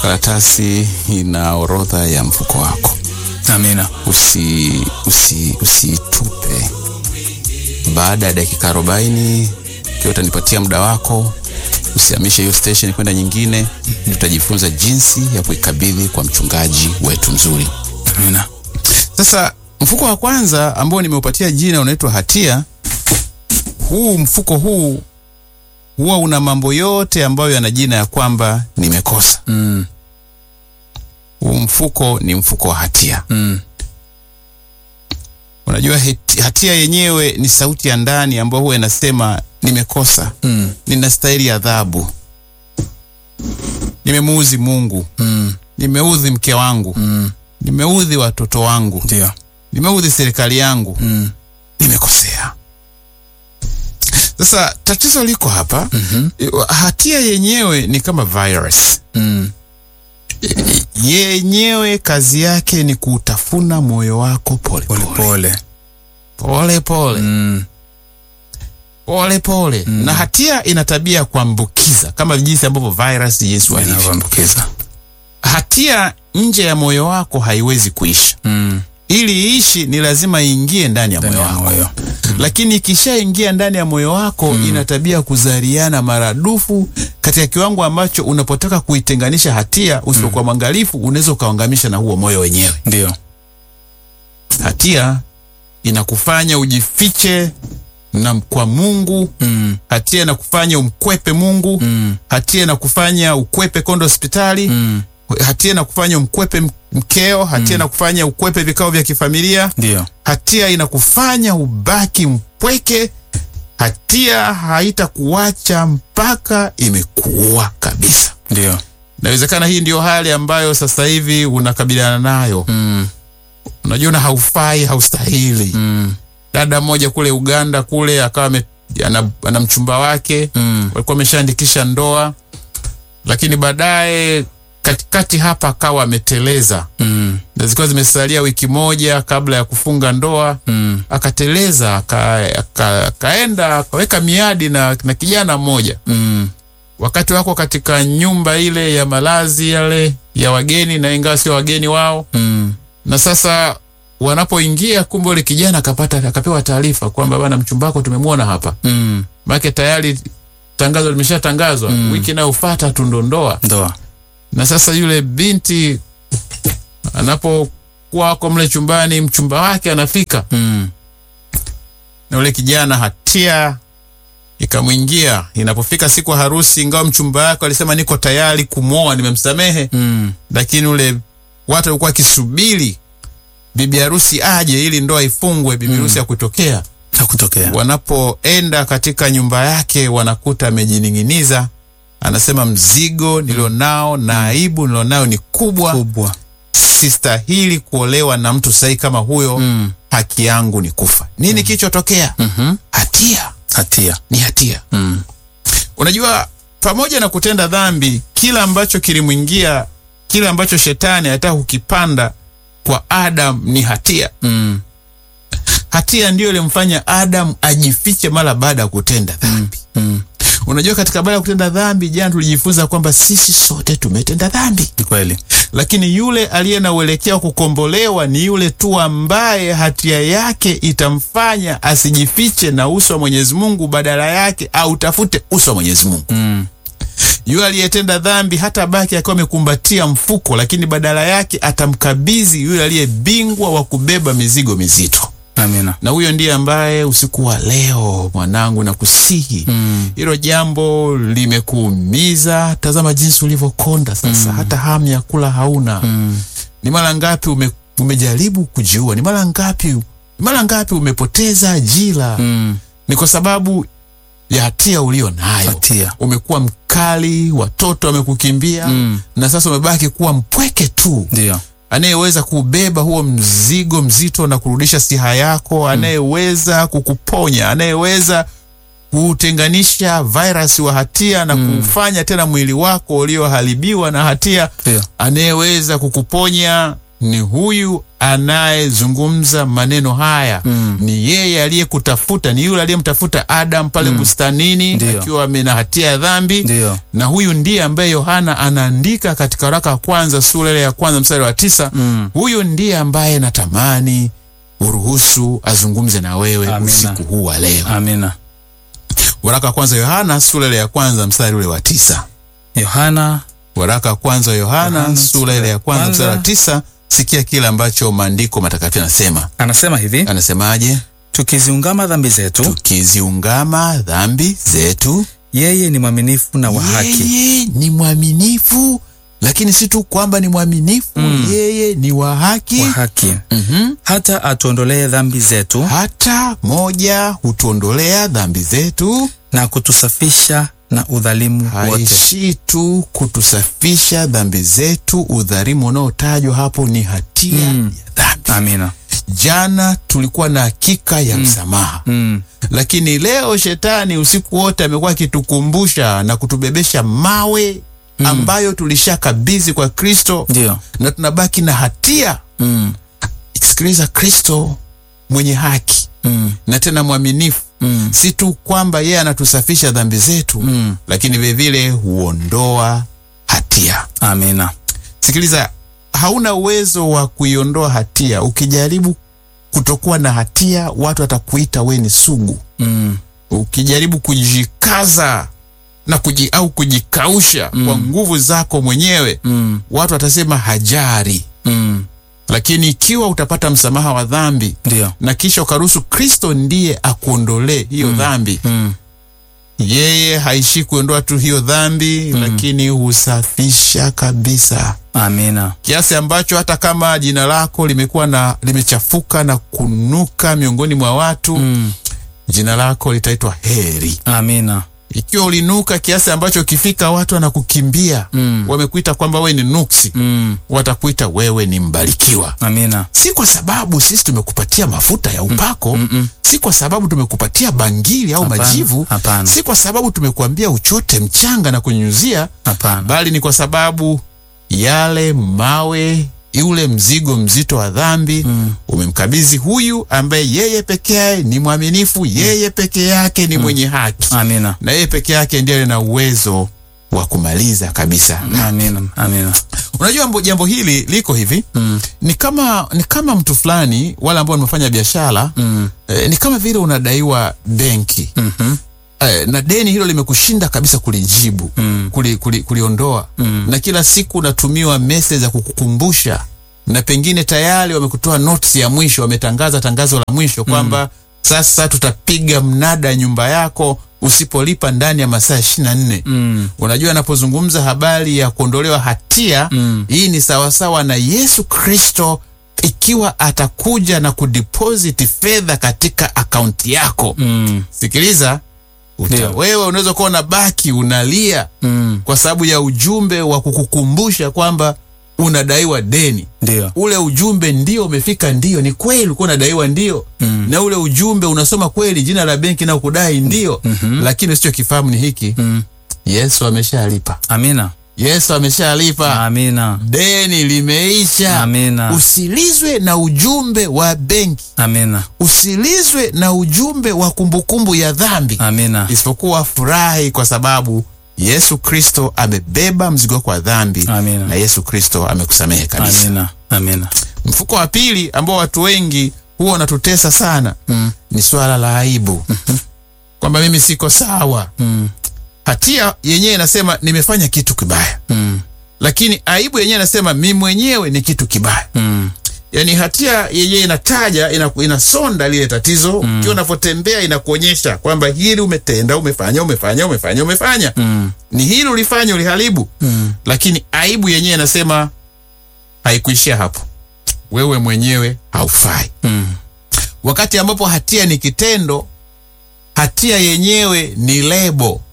karatasi ina orodha ya mfuko wako. Amina. Usi usi usitupe. Baada ya dakika arobaini ikiwa utanipatia muda wako, usihamishe hiyo station kwenda nyingine. Tutajifunza jinsi ya kuikabidhi kwa mchungaji wetu mzuri. Amina. Sasa mfuko wa kwanza ambao nimeupatia jina unaitwa hatia. Huu mfuko huu huwa una mambo yote ambayo yana jina ya kwamba nimekosa. Mm. Huu mfuko ni mfuko wa hatia. Mm. Unajua heti- hatia yenyewe ni sauti ya ndani ambayo huwa inasema nimekosa, Mm. ninastahili adhabu, nimemuudhi Mungu, Mm. nimeudhi mke wangu, Mm. nimeudhi watoto wangu, Ndio. nimeudhi serikali yangu, Mm. nimekosea. Sasa tatizo liko hapa. Mhm. Hatia yenyewe ni kama virus. Mm. Yenyewe kazi yake ni kuutafuna moyo wako pole Pole pole pole. pole pole Mm. pole pole. Na hatia ina tabia ya kuambukiza kama jinsi ambavyo virus jinsi walivyo. Inavyoambukiza. Hatia nje ya moyo wako haiwezi kuisha. Mm. Ili iishi ni lazima iingie ndani ya Ndani moyo ya wako. moyo. lakini ikishaingia ndani ya moyo wako ina tabia ya kuzaliana maradufu katika kiwango ambacho unapotaka kuitenganisha hatia usipokuwa mwangalifu unaweza ukaangamisha na huo moyo wenyewe. Ndio. Hatia inakufanya ujifiche na kwa Mungu. Mm. Hatia inakufanya umkwepe Mungu. Mm. Hatia inakufanya ukwepe kondo hospitali. Mm. Hatia inakufanya umkwepe m- mkeo. Hatia inakufanya ukwepe vikao vya kifamilia. Ndio. Hatia inakufanya ubaki mpweke. Hatia haitakuacha mpaka imekuua kabisa. Ndio. Inawezekana hii ndio hali ambayo sasa hivi unakabiliana nayo. Mm. Unajiona haufai, haustahili. Mm. Dada mmoja kule Uganda kule akawa ame- ana, ana mchumba wake Mm. walikuwa wameshaandikisha ndoa, lakini baadaye katikati hapa akawa ameteleza Mm. na zilikuwa zimesalia wiki moja kabla ya kufunga ndoa Mm. akateleza aka- aka- akaenda akaweka miadi na, na kijana mmoja Mm. wakati wako katika nyumba ile ya malazi yale ya wageni na ingawa sio wageni wao Mm. na sasa wanapoingia kumbe ule kijana akapata akapewa taarifa kwamba bana mchumba wako tumemwona hapa Mm. maana tayari tangazo limeshatangazwa wiki inayofuata tu ndo ndoa Ndoa. na sasa yule binti anapokuwa wako mle chumbani mchumba wake anafika Mm. na yule kijana hatia ikamwingia. Inapofika siku ya harusi, ingawa mchumba wake alisema niko tayari kumwoa, nimemsamehe, Mm. lakini ule watu walikuwa wakisubiri bibi harusi aje ili ndoa ifungwe, bibi harusi ya kutokea. Hakutokea. Wanapoenda katika nyumba yake, wanakuta amejining'iniza. Anasema mzigo nilionao na aibu nilionao ni kubwa, Kubwa. sistahili kuolewa na mtu sahihi kama huyo. Mm. Haki yangu ni kufa. Nini kilichotokea? Mhm. Hatia Hatia. ni hatia. Mm. Unajua, pamoja na kutenda dhambi, kila ambacho kilimwingia, kila ambacho shetani anataka kukipanda kwa Adam ni hatia. Mm. Hatia ndiyo ilimfanya Adam ajifiche mara baada ya kutenda dhambi. Mm. Unajua, katika baada ya kutenda dhambi, jana tulijifunza kwamba sisi sote tumetenda dhambi, Ni kweli. lakini yule aliye na uelekeo wa kukombolewa ni yule tu ambaye hatia yake itamfanya asijifiche na uso wa Mwenyezi Mungu, badala yake autafute uso wa Mwenyezi Mungu. Mm. Yule aliyetenda dhambi hata baki akiwa amekumbatia mfuko, lakini badala yake atamkabidhi yule aliye bingwa wa kubeba mizigo mizito. Amina. Na huyo ndiye ambaye usiku wa leo, mwanangu, na kusihi Mm. hilo jambo limekuumiza. Tazama jinsi ulivyokonda sasa, hata hamu ya kula hauna. Mm. Ni mara ngapi ume, umejaribu kujiua? Ni mara ngapi, ni mara ngapi umepoteza ajira? Mm. Ni kwa sababu ya hatia ulio nayo Hatia. umekuwa mkali, watoto wamekukimbia Mm. na sasa umebaki kuwa mpweke tu, Ndio. anayeweza kubeba huo mzigo mzito na kurudisha siha yako, anayeweza kukuponya, anayeweza kutenganisha virus wa hatia na kufanya tena mwili wako ulioharibiwa na hatia, Ndio. anayeweza kukuponya ni huyu anayezungumza maneno haya ni yeye aliyekutafuta, ni yule aliyemtafuta Adam pale bustanini Ndiyo. akiwa amena hatia ya dhambi Ndiyo. na huyu ndiye ambaye Yohana anaandika katika waraka wa kwanza sura ile ya kwanza mstari wa tisa. Huyu ndiye ambaye natamani uruhusu azungumze na wewe Amina. usiku huu wa leo. Amina. Waraka wa kwanza Yohana sura ile ya kwanza mstari ule wa tisa. Yohana Waraka wa kwanza Yohana Yohana, sura ile ya kwanza kwanza. mstari wa tisa. Sikia kile ambacho maandiko matakatifu yanasema. anasema hivi, Anasemaje? tukiziungama dhambi zetu, Tukiziungama dhambi zetu, yeye ni mwaminifu na wa haki, yeye ni mwaminifu, lakini si tu kwamba ni mwaminifu, yeye ni wa haki wa haki Mhm. hata atuondolee dhambi zetu hata moja hutuondolea dhambi zetu, na kutusafisha na udhalimu wote. haishi tu kutusafisha dhambi zetu. Udhalimu unaotajwa hapo ni hatia ya dhambi. Amina. Jana tulikuwa na hakika ya msamaha, Mm. lakini leo shetani usiku wote amekuwa akitukumbusha na kutubebesha mawe ambayo tulishakabidhi kwa Kristo Ndio. na tunabaki na hatia. Mm. Sikiliza, Kristo mwenye haki Mm. na tena mwaminifu Mm. si tu kwamba yeye anatusafisha dhambi zetu Mm. lakini vilevile huondoa hatia. Amina. Sikiliza, hauna uwezo wa kuiondoa hatia. Ukijaribu kutokuwa na hatia, watu watakuita we ni sugu. Mm. Ukijaribu kujikaza na kuji, au kujikausha kwa nguvu zako mwenyewe, Mm. watu watasema hajari. Mm. Lakini ikiwa utapata msamaha wa dhambi Ndio. na kisha ukaruhusu Kristo ndiye akuondolee hiyo dhambi, Mm. yeye haishi kuondoa tu hiyo dhambi lakini husafisha kabisa Amina. kiasi ambacho hata kama jina lako limekuwa na limechafuka na kunuka miongoni mwa watu Mm. jina lako litaitwa heri Amina. ikiwa ulinuka kiasi ambacho ukifika watu wanakukimbia Mm. wamekuita kwamba wewe ni nuksi Mm. watakuita wewe ni mbarikiwa Amina. si kwa sababu sisi tumekupatia mafuta ya upako Mm-mm. si kwa sababu tumekupatia bangili au Hapana, majivu hapana. si kwa sababu tumekuambia uchote mchanga na kunyunyuzia Hapana. bali ni kwa sababu yale mawe ule mzigo mzito wa dhambi mm. umemkabidhi huyu ambaye yeye pekee ni mwaminifu yeye peke yake ni mwenye haki Amina. na yeye peke yake ndiye na uwezo wa kumaliza kabisa Amina. Amina. unajua jambo, jambo hili liko hivi Mm. ni kama ni kama mtu fulani wale ambao wamefanya biashara Mm. eh, ni kama vile unadaiwa benki Mhm. eh, na deni hilo limekushinda kabisa kulijibu Mm. kuli, kuli, kuliondoa Mm. na kila siku unatumiwa message za kukukumbusha na pengine tayari wamekutoa notice ya mwisho wametangaza tangazo la mwisho kwamba sasa tutapiga mnada nyumba yako usipolipa ndani ya masaa ishirini na nne Mm. unajua anapozungumza habari ya kuondolewa hatia Mm. hii ni sawasawa na yesu kristo ikiwa atakuja na kudeposit fedha katika akaunti yako Mm. sikiliza uta, Ndio. wewe unaweza kuwa unabaki unalia Mm. kwa sababu ya ujumbe wa kukukumbusha kwamba unadaiwa deni Ndio. ule ujumbe ndio umefika ndio ni kweli ulikuwa unadaiwa ndio Mm. na ule ujumbe unasoma kweli jina la benki na kudai ndio Mhm. lakini usichokifahamu ni hiki Mm. yesu ameshalipa Amina. yesu ameshalipa Amina. deni limeisha Amina. usilizwe na ujumbe wa benki Amina. usilizwe na ujumbe wa kumbukumbu ya dhambi Amina. isipokuwa furahi kwa sababu yesu kristo amebeba mzigo wako wa dhambi Amina. na yesu kristo amekusamehe kabisa Amina. Amina. mfuko wa pili ambao watu wengi huwa wanatutesa sana Mm. ni swala la aibu kwamba mimi siko sawa Mm. hatia yenyewe inasema nimefanya kitu kibaya Mm. lakini aibu yenyewe inasema mi mwenyewe ni kitu kibaya Mm. yaani hatia yenyewe inataja ina, inasonda lile tatizo ukiwa unavyotembea inakuonyesha kwamba hili umetenda umefanya umefanya umefanya umefanya Mm. ni hili ulifanya uliharibu Mm. lakini aibu yenyewe inasema haikuishia hapo wewe mwenyewe haufai Mm. wakati ambapo hatia ni kitendo hatia yenyewe ni lebo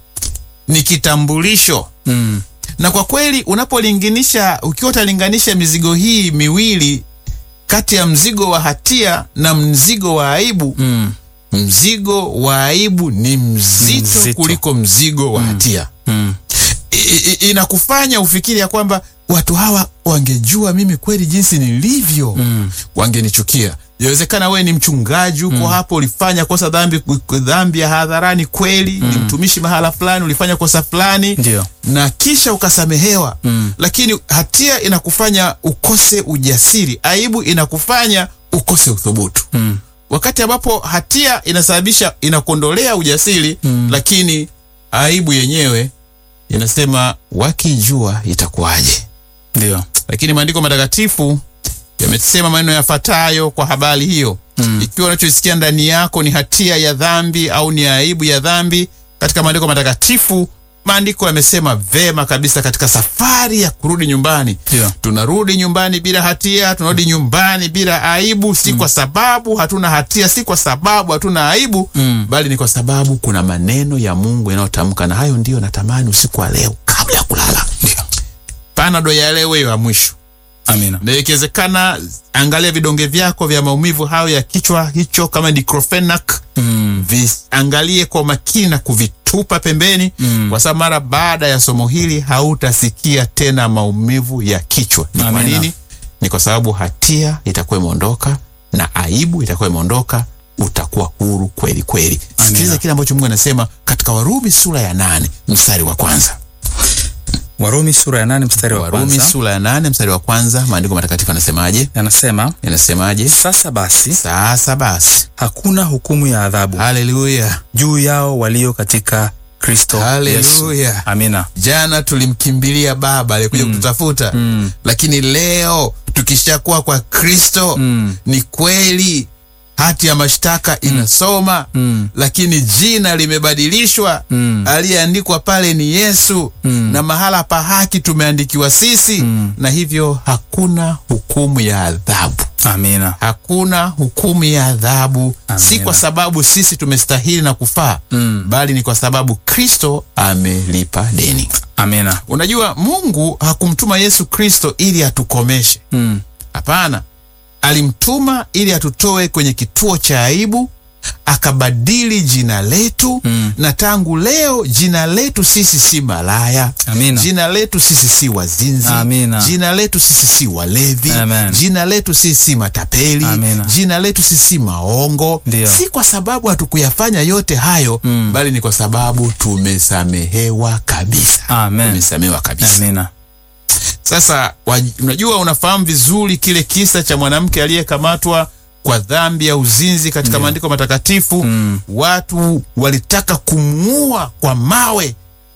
ni kitambulisho Mm. na kwa kweli unapolinganisha ukiwa utalinganisha mizigo hii miwili kati ya mzigo wa hatia na mzigo wa aibu Mm. mzigo wa aibu ni mzito, Mzito. kuliko mzigo wa hatia Mm. I- i- inakufanya ufikiri ya kwamba watu hawa wangejua mimi kweli jinsi nilivyo Mm. wangenichukia. Yawezekana wewe ni mchungaji huko hapo, ulifanya kosa dhambi, dhambi ya hadharani kweli, ni mtumishi mahala fulani, ulifanya kosa fulani Ndio. na kisha ukasamehewa Mm. lakini hatia inakufanya ukose ujasiri, aibu inakufanya ukose uthubutu Mm. wakati ambapo hatia inasababisha inakuondolea ujasiri lakini aibu yenyewe inasema wakijua itakuwaje. Ndio. Lakini maandiko matakatifu yamesema maneno yafuatayo kwa habari hiyo Mm. ikiwa unachosikia ndani yako ni hatia ya dhambi au ni aibu ya dhambi, katika maandiko matakatifu, maandiko yamesema vema kabisa katika safari ya kurudi nyumbani Ndio. tunarudi nyumbani bila hatia, tunarudi nyumbani bila aibu, si kwa sababu hatuna hatia, si kwa sababu hatuna aibu Mm. bali ni kwa sababu kuna maneno ya Mungu yanayotamka, na hayo ndiyo natamani usiku wa leo kabla ya kulala. Ndio panado ya leo ya mwisho, Amina. na ikiwezekana, angalia vidonge vyako vya maumivu hayo ya kichwa hicho, kama diclofenac Mm. viangalie kwa makini na kuvitupa pembeni Mm. kwa sababu mara baada ya somo hili hautasikia tena maumivu ya kichwa. Ni kwa Amina. nini? Ni kwa sababu hatia itakuwa imeondoka na aibu itakuwa imeondoka, utakuwa huru kweli kweli. Sikiliza kile ambacho Mungu anasema katika Warumi sura ya nane mstari wa kwanza. Warumi sura ya nane mstari wa Warumi kwanza sura ya nane mstari wa kwanza, maandiko matakatifu anasemaje? yanasema, Yanasemaje? sasa basi Sasa basi, hakuna hukumu ya adhabu haleluya, juu yao walio katika Kristo Yesu. haleluya. Amina. Jana tulimkimbilia Baba aliyekuja kututafuta Mm. lakini leo tukishakuwa kwa Kristo Mm. ni kweli hati ya mashtaka inasoma Mm. lakini jina limebadilishwa. Mm. Aliyeandikwa pale ni Yesu Mm. na mahala pa haki tumeandikiwa sisi Mm. na hivyo hakuna hukumu ya adhabu, Amina. hakuna hukumu ya adhabu, si Amina. kwa sababu sisi tumestahili na kufaa Mm. bali ni kwa sababu Kristo amelipa deni. Amina. Unajua, Mungu hakumtuma Yesu Kristo ili atukomeshe. Mm. Hapana, alimtuma ili atutoe kwenye kituo cha aibu, akabadili jina letu Mm. na tangu leo jina letu sisi si malaya. Amina. Jina letu sisi si wazinzi. Amina. Jina letu sisi si walevi. Amen. Jina letu sisi si matapeli. Amina. Jina letu sisi si maongo. Ndio. Si kwa sababu hatukuyafanya yote hayo Mm. bali ni kwa sababu tumesamehewa kabisa. Amen. Tumesamehewa kabisa. Amina. Sasa wa- unajua, unafahamu vizuri kile kisa cha mwanamke aliyekamatwa kwa dhambi ya uzinzi katika maandiko matakatifu. Mm. Watu walitaka kumuua kwa mawe,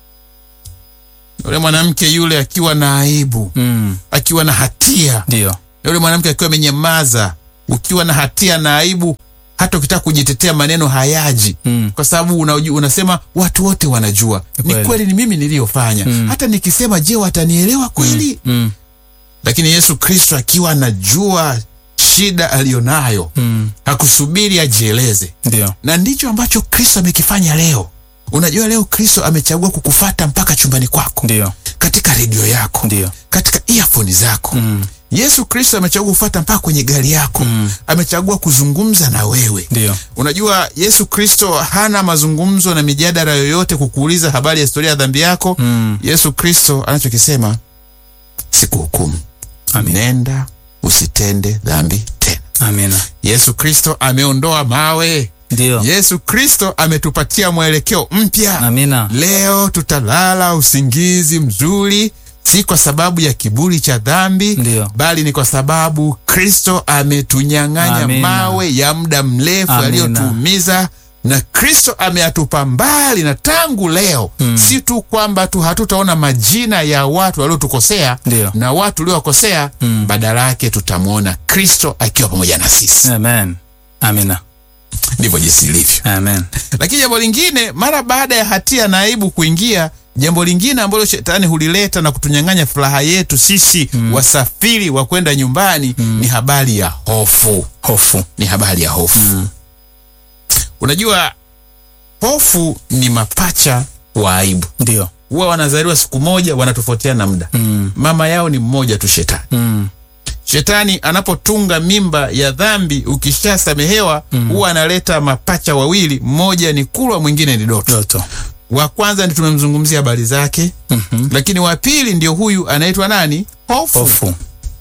yule mwanamke yule akiwa na aibu, Mm. akiwa na hatia, Ndio. yule mwanamke akiwa amenyamaza. Ukiwa na hatia na aibu, hata ukitaka kujitetea maneno hayaji Mm. kwa sababu unaju, unasema watu wote wanajua Ni ni kweli. kweli, ni mimi niliyofanya. Mm. Hata nikisema, je, watanielewa kweli? Mm. Lakini Yesu Kristo akiwa anajua shida aliyonayo Mm. hakusubiri ajieleze, Ndio. na ndicho ambacho Kristo amekifanya leo. Unajua, leo Kristo amechagua kukufata mpaka chumbani kwako, Ndio. katika redio yako, Ndio. katika earphone zako. Mm. Yesu Kristo amechagua kufata mpaka kwenye gari yako, Mm. amechagua kuzungumza na wewe. Ndio. Unajua, Yesu Kristo hana mazungumzo na mijadala yoyote kukuuliza habari ya historia ya dhambi yako. Mm. Yesu Kristo anachokisema sikuhukumu, Amin. nenda usitende dhambi tena. Amina. Yesu Kristo ameondoa mawe. Ndio. Yesu Kristo ametupatia mwelekeo mpya. Amina. Leo tutalala usingizi mzuri, si kwa sababu ya kiburi cha dhambi, Ndio. bali ni kwa sababu Kristo ametunyang'anya Amina. mawe ya muda mrefu Amina. yaliyotuumiza na Kristo ameatupa mbali, na tangu leo Mm. si tu kwamba tu hatutaona majina ya watu waliotukosea Ndio. na watu uliowakosea Mm. badala yake tutamwona Kristo akiwa pamoja na sisi. Amen. Amina. Ndivyo jinsi ilivyo. Amen. Lakini jambo lingine, mara baada ya hatia na aibu kuingia, jambo lingine ambalo shetani hulileta na kutunyang'anya furaha yetu sisi wasafiri wa kwenda nyumbani ni habari ya hofu. Hofu. Ni habari ya hofu. Unajua, hofu ni mapacha wa aibu. Ndio. Huwa wanazaliwa siku moja, wanatofautiana muda. Mm. Mama yao ni mmoja tu, shetani. Mm. Shetani anapotunga mimba ya dhambi, ukishasamehewa huwa analeta mapacha wawili, mmoja ni kulwa, mwingine ni doto. Doto. wa kwanza ndi tumemzungumzia habari zake Mhm. lakini wa pili ndio huyu anaitwa nani hofu Hofu.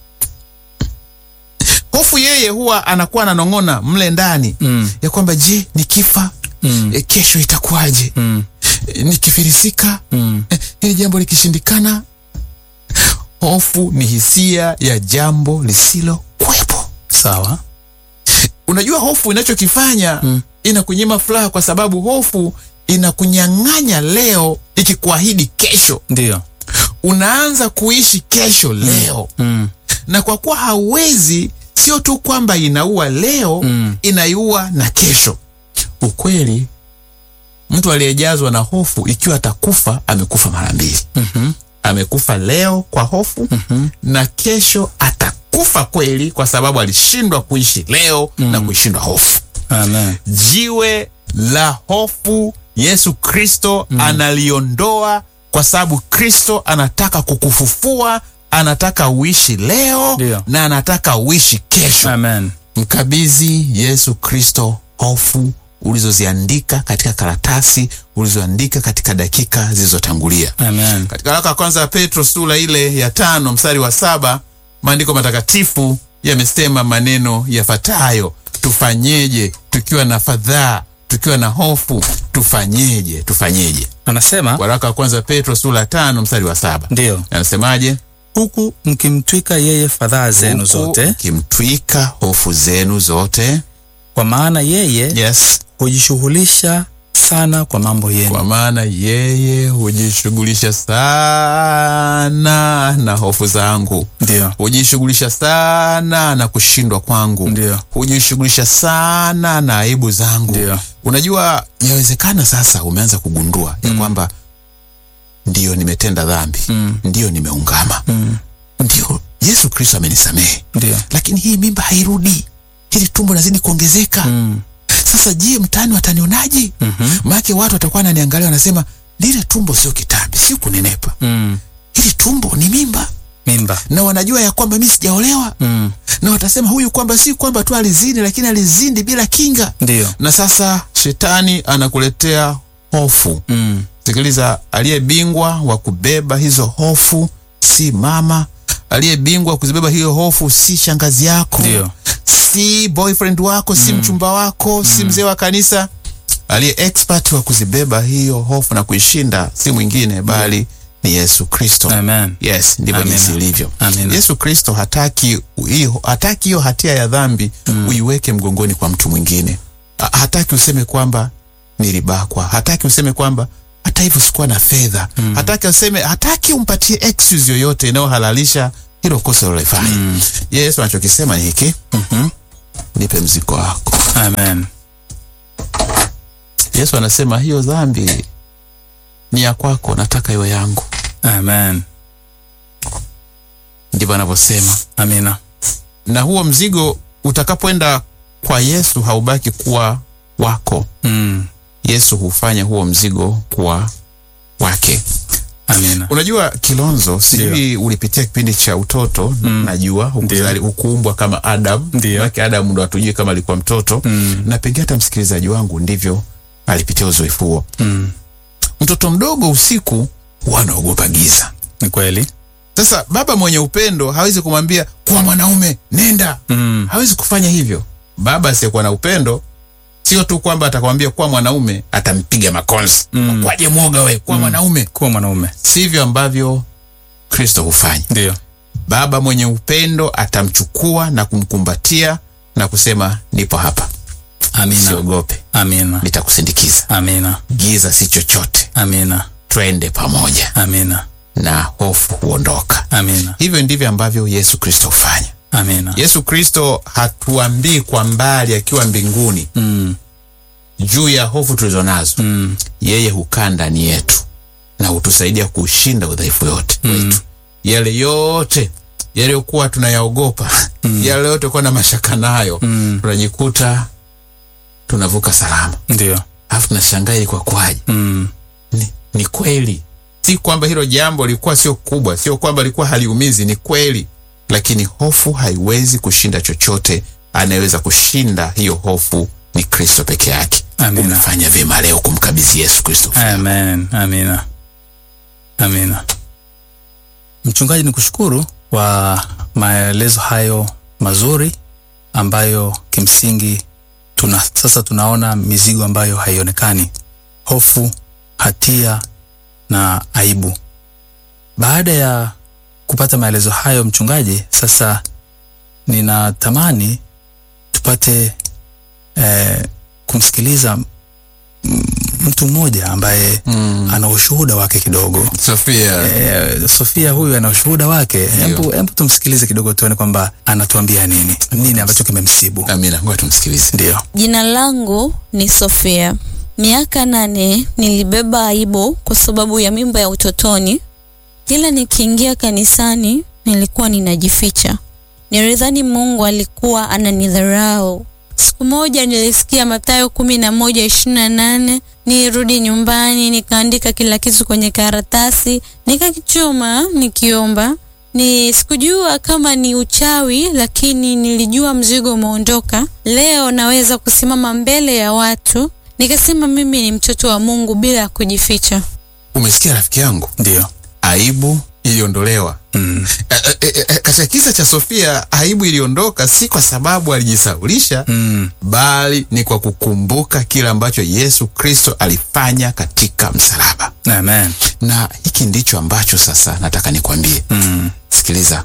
hofu yeye huwa anakuwa ananong'ona mle ndani Mm. ya kwamba je nikifa Mm. e, kesho itakuwaje Mm. e, nikifirisika Mm. e, hili jambo likishindikana hofu ni hisia ya jambo lisilo kuwepo Sawa. unajua hofu inachokifanya Mm. inakunyima furaha kwa sababu hofu inakunyang'anya leo ikikuahidi kesho Ndio. unaanza kuishi kesho leo Mm. na kwa kuwa hauwezi sio tu kwamba inaua leo Mm. inaiua na kesho ukweli mtu aliyejazwa na hofu ikiwa atakufa amekufa mara mbili Mhm. amekufa leo kwa hofu Mhm. na kesho atakufa kweli kwa sababu alishindwa kuishi leo na kuishindwa hofu Amen. jiwe la hofu yesu kristo analiondoa kwa sababu kristo anataka kukufufua anataka uishi leo Ndio. na anataka uishi kesho Amen. mkabidhi yesu kristo hofu ulizoziandika katika karatasi ulizoandika katika dakika zilizotangulia Amen. katika waraka wa kwanza ya petro sura ile ya tano mstari wa saba maandiko matakatifu yamesema maneno yafuatayo tufanyeje tukiwa na fadhaa tukiwa na hofu tufanyeje tufanyeje Anasema waraka wa kwanza Petro sura ya tano mstari wa saba ndio, anasemaje? huku mkimtwika yeye fadhaa zenu Huku zote, kimtwika hofu zenu zote. kwa maana yeye Yes, hujishughulisha sana kwa mambo kwa yenu. maana yeye hujishughulisha sana na hofu zangu, Ndio, hujishughulisha sana na kushindwa kwangu, Ndio. hujishughulisha sana na aibu zangu. Ndio. Unajua, yawezekana sasa umeanza kugundua ya kwamba ndiyo nimetenda dhambi, Mm. ndiyo nimeungama, Mm. ndiyo Yesu Kristo amenisamehe, ndio, lakini hii mimba hairudi, hili tumbo lazidi kuongezeka. Mm. Sasa je, mtaani watanionaje? Mhm. Maake watu watakuwa wananiangalia wanasema, lile tumbo sio kitambi, sio kunenepa, Mm. hili tumbo ni mimba, mimba. na wanajua ya kwamba mi sijaolewa, Mm. na watasema huyu kwamba si kwamba tu alizini, lakini alizindi bila kinga. Ndio. Na sasa shetani anakuletea hofu. Mm. Sikiliza, aliyebingwa wa kubeba hizo hofu si mama, aliyebingwa wa kuzibeba hiyo hofu si shangazi yako, Ndio. si boyfriend wako, si mchumba wako, si mzee wa kanisa. Aliye expert wa kuzibeba hiyo hofu na kuishinda si mwingine bali ni Yesu Kristo. Amen. Yes, ndivyo Amina. jinsi ilivyo. Amina. Yesu Kristo hataki hiyo hataki hiyo hatia ya dhambi uiweke mgongoni kwa mtu mwingine. Ha- Hataki useme kwamba nilibakwa, hataki useme kwamba hata hivyo sikuwa na fedha, hataki useme, hataki umpatie excuse yoyote inayohalalisha hilo kosa ulilofanya. Yesu anachokisema ni hiki, Mhm. nipe mzigo wako. Amen. Yesu anasema hiyo dhambi ni ya kwako, nataka iwe yangu. Amen. Ndivyo anavyosema. Amina. na huo mzigo utakapoenda kwa Yesu haubaki kuwa wako. Mm. Yesu hufanya huo mzigo kuwa wake. Amina. Unajua Kilonzo, sijui ulipitia kipindi cha utoto najua hukuzali hukuumbwa kama Adam. Ndio. Maana Adam ndo hatujui kama alikuwa mtoto Mm. na pengine hata msikilizaji wangu ndivyo alipitia uzoefu huo. Mm. Mtoto mdogo usiku huwa anaogopa giza. Ni kweli. Sasa baba mwenye upendo hawezi kumwambia kuwa mwanaume, nenda Mm. hawezi kufanya hivyo. Baba asiyekuwa na upendo sio tu kwamba atakwambia kuwa mwanaume, atampiga makonzi Mm. kwaje mwoga we, kuwa mwanaume. Kuwa mwanaume. Sivyo ambavyo Kristo hufanya. Ndio. Baba mwenye upendo atamchukua na kumkumbatia na kusema, nipo hapa, Amina. usiogope, Amina. nitakusindikiza. Amina. Giza si chochote, Amina. twende pamoja, Amina. na hofu huondoka. Amina. Hivyo ndivyo ambavyo Yesu Kristo hufanya. Amina. Yesu Kristo hatuambii kwa mbali akiwa mbinguni Mm. juu ya hofu tulizo nazo. Mm. Yeye hukaa ndani yetu na hutusaidia kushinda udhaifu yote wetu, yale yote yaliyokuwa tunayaogopa, yale yote kuwa na mashaka nayo, Mm. tunajikuta tunavuka salama, Ndio. alafu tunashangaa ilikuwa kwaje? Mm. Ni, ni kweli, si kwamba hilo jambo lilikuwa sio kubwa, sio kwamba lilikuwa haliumizi, ni kweli, lakini hofu haiwezi kushinda chochote. Anayeweza kushinda hiyo hofu ni Kristo peke yake. Amina. Umefanya vyema leo kumkabidhi Yesu Kristo. Amen. Amina. Amina. Mchungaji, ni kushukuru kwa maelezo hayo mazuri ambayo kimsingi tuna sasa tunaona mizigo ambayo haionekani, hofu, hatia na aibu. Baada ya kupata maelezo hayo, mchungaji, sasa ninatamani tupate eh, kumsikiliza mm, mtu mmoja ambaye Mm. ana ushuhuda wake kidogo. Sofia, E, Sofia huyu ana ushuhuda wake. Hebu hebu tumsikilize kidogo tuone kwamba anatuambia nini, nini ambacho kimemsibu. Amina, ngoja tumsikilize. Ndio. Jina langu ni Sofia. Miaka nane nilibeba aibu kwa sababu ya mimba ya utotoni. Kila nikiingia kanisani nilikuwa ninajificha. Nilidhani Mungu alikuwa ananidharau. Siku moja nilisikia Mathayo kumi na moja ishirini na nane. Nirudi nyumbani nikaandika kila kitu kwenye karatasi nikakichoma nikiomba. Ni sikujua kama ni uchawi, lakini nilijua mzigo umeondoka. Leo naweza kusimama mbele ya watu nikasema mimi ni mtoto wa Mungu bila ya kujificha. Umesikia rafiki yangu, Ndio. aibu iliondolewa. Mm. Eh, eh, eh, Katika kisa cha Sofia, aibu iliondoka si kwa sababu alijisaulisha Mm. bali ni kwa kukumbuka kile ambacho Yesu Kristo alifanya katika msalaba. Amen. Na hiki ndicho ambacho sasa nataka nikwambie. Mm. Sikiliza,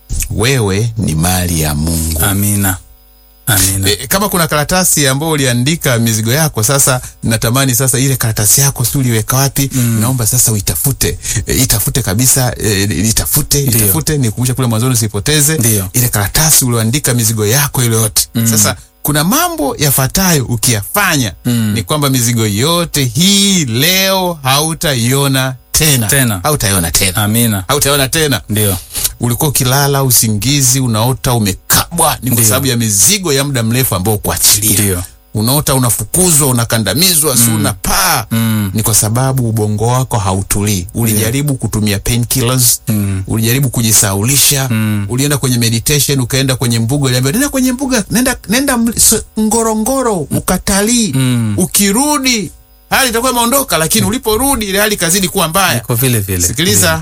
wewe ni mali ya Mungu. Amina. Amina. E, kama kuna karatasi ambayo uliandika mizigo yako, sasa natamani sasa ile karatasi yako si uliweka wapi? Naomba sasa uitafute, e, itafute kabisa, e, itafute, Ndiyo. itafute, nikumbusha kule mwanzoni usipoteze Ndiyo. ile karatasi ulioandika mizigo yako ile yote. Sasa kuna mambo yafuatayo ukiyafanya, ni kwamba mizigo yote hii leo hautaiona tena, Tena. hautaiona tena, Amina. hautaiona tena Ndio. ulikuwa ukilala usingizi unaota umekabwa, ni kwa Ndiyo. sababu ya mizigo ya muda mrefu ambao kuachilia. Ndio. Unaota unafukuzwa, unakandamizwa, si unapaa. Mm. Ni kwa sababu ubongo wako hautulii. Ulijaribu kutumia painkillers, Mm. ulijaribu kujisaulisha, ulienda kwenye meditation, ukaenda kwenye mbuga, uliambiwa nenda kwenye mbuga, nenda nenda mli- so- Ngorongoro ukatalii. Mm. Ukirudi hali itakuwa imeondoka, lakini uliporudi ile hali ikazidi kuwa mbaya. Kwa vile vile. Sikiliza,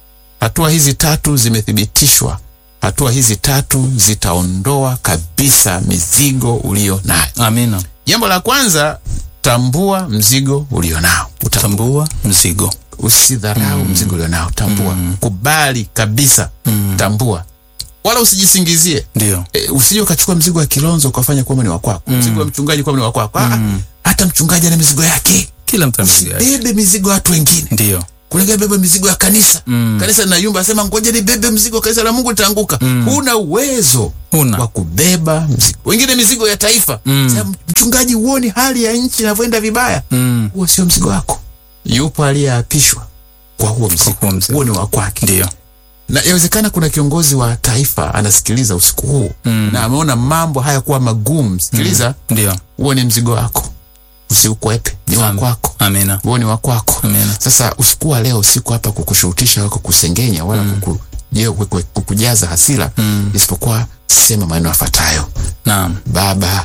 hatua hizi tatu zimethibitishwa. Hatua hizi tatu zitaondoa kabisa mizigo ulio nayo. Ndio. Amina. Jambo la kwanza, tambua mzigo ulio nao. Uta- Tambua mzigo. Usidharau mzigo ulio nao, tambua. Kubali kabisa, tambua, wala usijisingizie. Ndio. E, usije ukachukua mzigo wa Kilonzo ukafanya kwamba ni wa kwako, mzigo wa mchungaji kwamba ni wa kwako. Ah, ah, hata mchungaji ana mizigo yake. Kila mtu ana mzigo yake. Bebe mizigo ya watu wengine Ndio. kulega beba mizigo ya kanisa Mm. kanisa linayumba, asema ngoja nibebe mzigo wa kanisa la Mungu litaanguka. Huna uwezo wa Huna. kubeba mzigo wengine, mizigo ya taifa. Sema, mchungaji, huoni hali ya nchi inavyoenda vibaya? Mm. Huo sio mzigo wako. Yupo aliyeapishwa kwa huo mzigo, huo mzigo. huo ni wa kwake. Ndio. Na yawezekana kuna kiongozi wa taifa anasikiliza usiku huu na ameona mambo haya kuwa magumu. Sikiliza, Ndio. huo ni mzigo wako, usiukwepe, ni wa Am- kwako Amina. huo ni wa kwako. Amina. Sasa usiku wa leo siko hapa kukushurutisha wala kukusengenya wala kuku, je, kuku- kukujaza hasira isipokuwa sema maneno yafuatayo: Naam. Baba,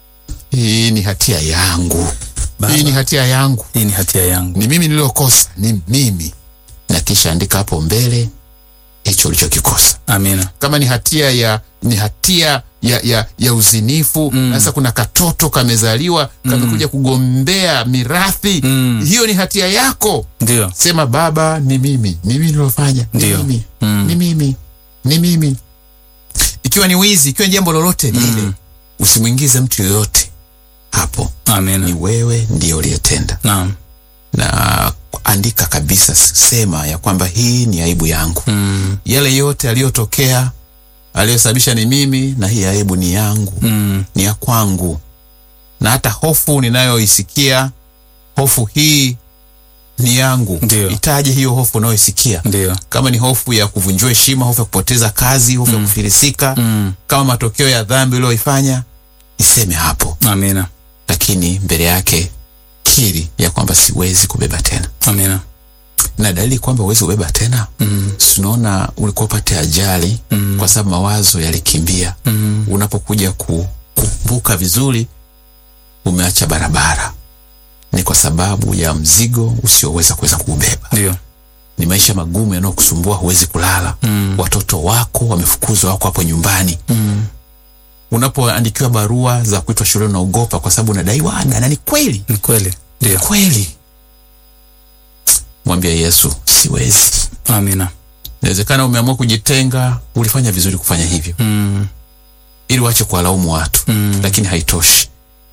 hii ni hatia yangu, Baba. hii ni hatia yangu, Hii ni hatia yangu. ni mimi niliokosa, ni mimi. Na kisha andika hapo mbele hicho ulichokikosa. Amina. Kama ni hatia ya ni hatia ya, ya, ya uzinifu sasa kuna katoto kamezaliwa kamekuja kugombea mirathi Mm. hiyo ni hatia yako Ndio. sema baba ni mimi ni mimi nilofanya ni Ndio. mimi Mm. ni mimi ni mimi ikiwa ni wizi ikiwa ni jambo lolote lile usimwingize mtu yoyote hapo ni Amina. wewe ndiye uliyetenda Naam. na andika kabisa sema ya kwamba hii ni aibu yangu Mm. yale yote aliyotokea aliyosababisha ni mimi na hii aibu ni yangu Mm. ni ya kwangu na hata hofu ninayoisikia hofu hii ni yangu Ndio. itaje hiyo hofu unayoisikia Ndio. kama ni hofu ya kuvunjiwa heshima hofu ya kupoteza kazi hofu ya kufilisika Mm. kama matokeo ya dhambi uliyoifanya iseme hapo Amina. lakini mbele yake kiri ya kwamba siwezi kubeba tena Amina. na dalili kwamba huwezi kubeba tena Mm. tunaona ulikuwa upate ajali Mm. kwa sababu mawazo yalikimbia Mm. unapokuja ku- kukumbuka vizuri umeacha barabara, ni kwa sababu ya mzigo usioweza kuweza kuubeba. Ndio. Ni maisha magumu yanayokusumbua, huwezi kulala. Watoto wako wamefukuzwa, wako hapo nyumbani. Unapoandikiwa barua za kuitwa shule unaogopa kwa sababu unadaiwa ada, na ni kweli Ni kweli. Ndio. kweli. Mwambie Yesu, siwezi. Amina. Inawezekana umeamua kujitenga, ulifanya vizuri kufanya hivyo Mm. ili uache kuwalaumu watu Mm. lakini haitoshi.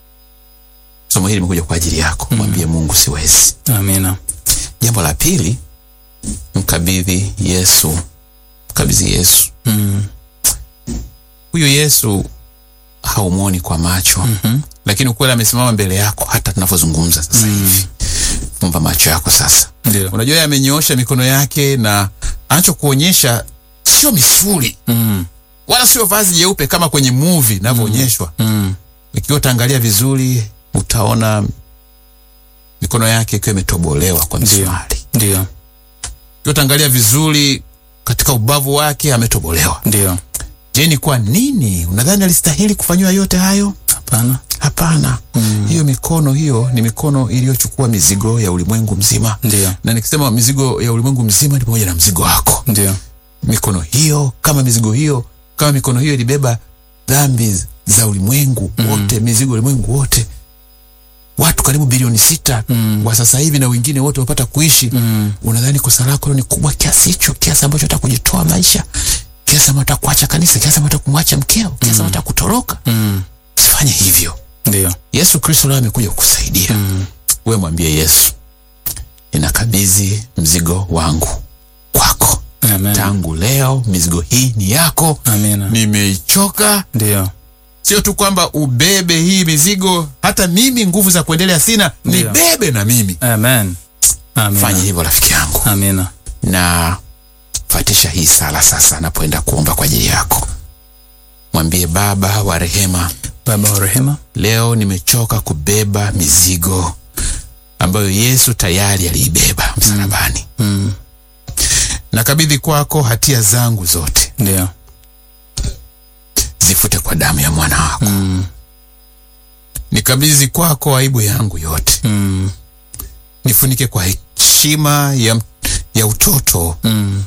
Somo hili limekuja kwa ajili yako. Mwambie Mungu, siwezi. Amina. Jambo la pili, mkabidhi Yesu, mkabidhi Yesu. Mm. Huyu Yesu haumwoni kwa macho Mhm. lakini ukweli amesimama mbele yako hata tunavyozungumza sasa hivi. Fumba macho yako sasa. Ndio. Unajua yeye amenyoosha mikono yake na anachokuonyesha sio misuli Mm. wala sio vazi jeupe kama kwenye movie inavyoonyeshwa. Mm. Ikiwa utaangalia vizuri, utaona mikono yake ikiwa imetobolewa kwa Ndio. misumari. Ndio. Ikiwa utaangalia vizuri, katika ubavu wake ametobolewa. Ndio. Je, ni kwa nini unadhani alistahili kufanyiwa yote hayo? Hapana. Hapana. Hiyo mikono hiyo ni mikono iliyochukua mizigo ya ulimwengu mzima, Ndio. na nikisema mizigo ya ulimwengu mzima ni pamoja na mzigo wako. Ndio. Mikono hiyo kama mizigo hiyo kama mikono hiyo ilibeba dhambi za ulimwengu wote, mizigo ya ulimwengu wote, watu karibu bilioni sita wa sasa hivi na wengine wote wapata kuishi. Unadhani kosa lako ni kubwa kiasi hicho, kiasi ambacho hata kujitoa maisha, kiasi ambacho hata kuacha kanisa, kiasi ambacho hata kumwacha mkeo, kiasi ambacho hata kutoroka? Mm. Usifanye hivyo. Ndio. Yesu Kristo leo amekuja kukusaidia. Wewe mwambie Yesu, ninakabidhi mzigo wangu kwako. Amen. Tangu leo mizigo hii ni yako, Amina. nimeichoka. Ndio. Sio tu kwamba ubebe hii mizigo, hata mimi nguvu za kuendelea sina, Ndio. nibebe na mimi. Amen. Amina. Fanya hivyo rafiki yangu, Amina. na fatisha hii sala sasa, napoenda kuomba kwa ajili yako. Mwambie Baba wa rehema, Baba wa rehema, leo nimechoka kubeba mizigo ambayo Yesu tayari aliibeba msalabani. Mm. Nakabidhi kwako hatia zangu zote, ndio. zifute kwa damu ya mwana wako. Mm. Nikabidhi kwako aibu yangu yote, Mm. nifunike kwa heshima ya, ya utoto. Mm.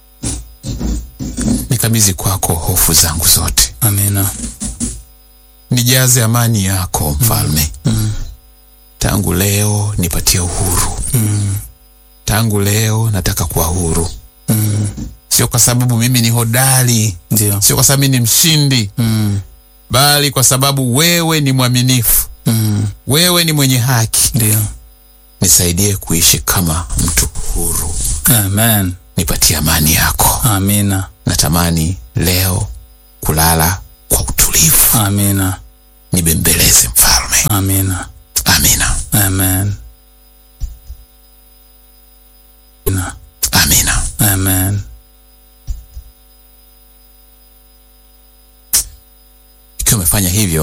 Nikabidhi kwako hofu zangu zote, Amina. nijaze amani yako mfalme. Tangu leo nipatie uhuru. Tangu leo nataka kuwa huru, Mm. sio kwa sababu mimi ni hodari, Ndio. sio kwa sababu mimi ni mshindi, Mm. bali kwa sababu wewe ni mwaminifu, Mm. wewe ni mwenye haki. Ndio. Nisaidie kuishi kama mtu huru, Amen. nipatie amani yako. Amina. Natamani leo kulala kwa utulivu, Amina. nibembeleze mfalme. Amina. Amina, Amen. Amina. amina. Amen. Ikiwa umefanya hivyo